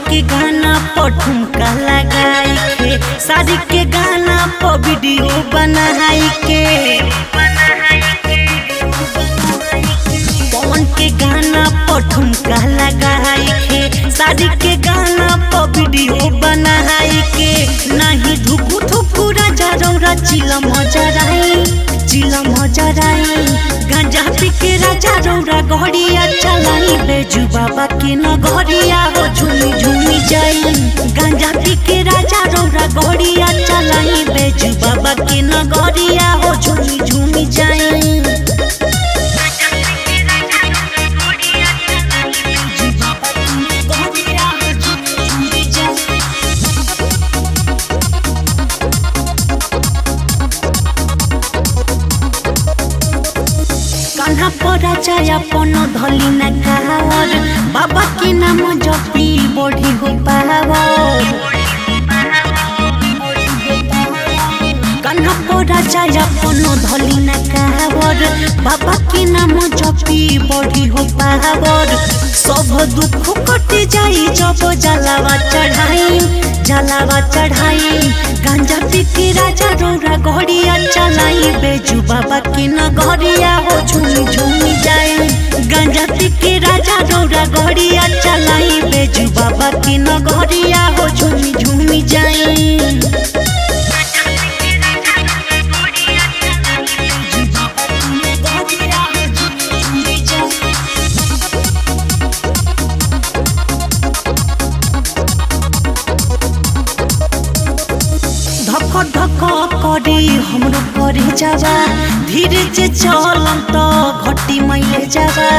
के गाना पर ठुमका लगाई के शादी के गाना पर वीडियो बनाई के पवन के गाना पर ठुमका लगाई के शादी के गाना पर वीडियो बनाई के नहीं धुकु धुकु राजा रौरा चिला मजराई चिला मजराई गांजा पी के राजा रौरा गहरिया चलाई बेजू बाबा के नगरिया हो झूमी झूमी जाई गांजा पी के राजा रौरा गहरिया चलाई बेजू बाबा के नगरिया हो झूमी झूमी जाई कान्हा परा जाय अपन धली न कावर बाबा के नाम जपी बढ़ी हो पावर कान्हा परा जाय अपन धली न कावर बाबा के नाम जपी बढ़ी हो पावर सब दुख कट जाई जब जलावा चढ़ाई जलावा चढ़ाई गांजा पी के राजा रौरा गहरिया चलाई बेजू बाबा के नगरिया हो झूमी झूमी जाए गांजा पी के राजा रौरा गहरिया चलाई बेजू बाबा के नगरिया हो झूमी झूमी जाए धक धक करे हमरो करे जावा धीरे से चलम तो घटी मैले जावा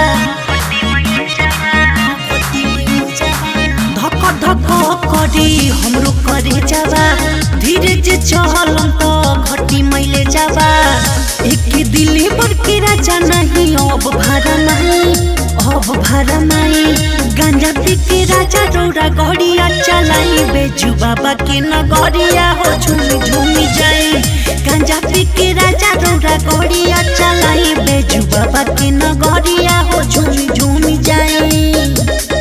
धक धक करे हमरो करे जावा धीरे से चलम तो घटी मैले जावा एक दिले पर के राजा नहीं अब भारा नहीं अब भारा नहीं गांजा पी के राजा रौरा गड़िया चलाई बेजू बाबा के नगरिया हो झूमी झूमी जाए गांजा पी के राजा रौरा गड़िया चलाई बेजू बाबा के नगरिया हो झूमी झूमी जाए